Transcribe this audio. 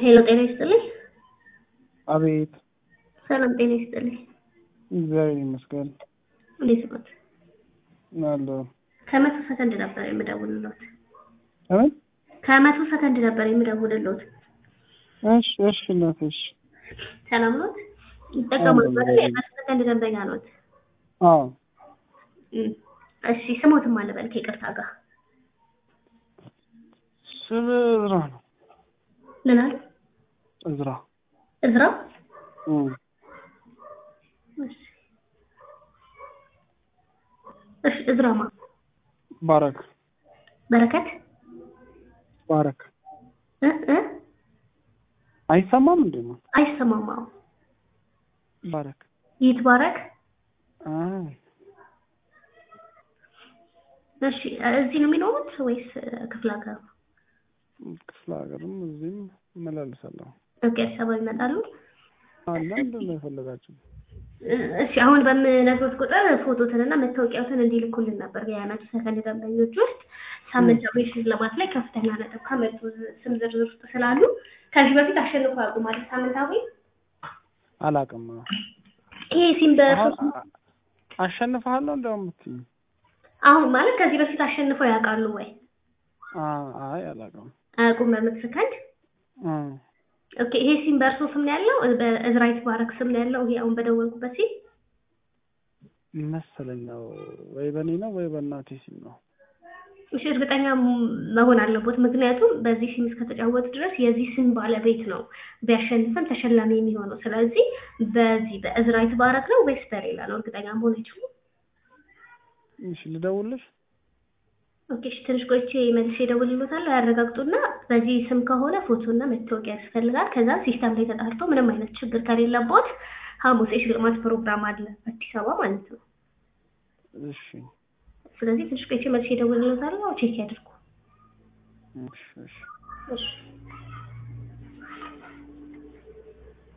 ሄሎ ጤና ይስጥልኝ። አቤት። ሰላም ጤና ይስጥልኝ። እግዚአብሔር ይመስገን እንዴት ኖት? አለሁ። ከመቶ ሰከንድ ነበር የምደውልሎት። ምን? ከመቶ ሰከንድ ነበር የምደውልሎት። እሺ፣ እሺ እናቴ፣ እሺ። ሰላም ኖት? ይጠቀማሉ አለሁ። አይደል? የመቶ ሰከንድ ደንበኛ ኖት? አዎ፣ እም፣ እሺ ስሞትም አለበል ከይቅርታ ጋር ስም እዝራ ነው። ምን አሉ? እዝራ። እዝራ እም፣ እሺ እሺ እዝራማ ባረክ፣ በረከት ባረክ። እ እ አይሰማም እንዴ ነው? አይሰማም። አዎ ባረክ። ይትባረክ። አይ፣ እሺ እዚህ ነው የሚኖሩት ወይስ ክፍለ ሀገር? ክፍለ ሀገርም እዚህም እመላለሳለሁ። ኦኬ አዲስ አበባ ይመጣሉ። አለ እንደ ነው የፈለጋችሁ? እሺ አሁን በምነግሮት ቁጥር ፎቶትንና መታወቂያዎትን እንዲልኩልን ነበር የመቶ ሰከንድ ደንበኞች ውስጥ ሳምንታዊ ሽልማት ላይ ከፍተኛ ነጥብ ከመጡ ስም ዝርዝር ውስጥ ስላሉ ከዚህ በፊት አሸንፎ ያውቁ ማለት ሳምንታዊ አላውቅም። ይሄ ሲም በሶስት አሁን አሸንፍሃለሁ እንደውም የምትይኝ? አሁን ማለት ከዚህ በፊት አሸንፈው ያውቃሉ ወይ? አ- አይ አላውቅም። አያውቁም በመቶ ሰከንድ አ፣ ኦኬ ይሄ ሲም በእርሶ ስም ነው ያለው በእዝራይት ባረክ ስም ነው ያለው ይሄ አሁን በደወልኩበት ሲም መሰለኝ ነው ወይ በእኔ ነው ወይ በእናቴ ሲም ነው። እሺ እርግጠኛ ም- መሆን አለቦት ምክንያቱም በዚህ ሲም እስከተጫወቱ ድረስ የዚህ ስም ባለቤት ነው ቢያሸንፈን ተሸላሚ የሚሆነው ስለዚህ በዚህ በእዝራይት ባረክ ነው ወይስ በሌላ ነው እርግጠኛ መሆን አይችሉም እሺ ልደውልሽ? ኦኬ እሺ ትንሽ ቆይቼ መልሼ እደውልልዎታለሁ ያረጋግጡና በዚህ ስም ከሆነ ፎቶና መታወቂያ ያስፈልጋል ከዛ ሲስተም ላይ ተጣርቶ ምንም አይነት ችግር ከሌለቦት ሐሙስ የሽልማት ፕሮግራም አለ አዲስ አበባ ማለት ነው እሺ፣ ስለዚህ ትንሽ ቆይቼ መልሼ እደውልልዎታለሁ ቼክ ያድርጉ እሺ፣ እሺ። እሺ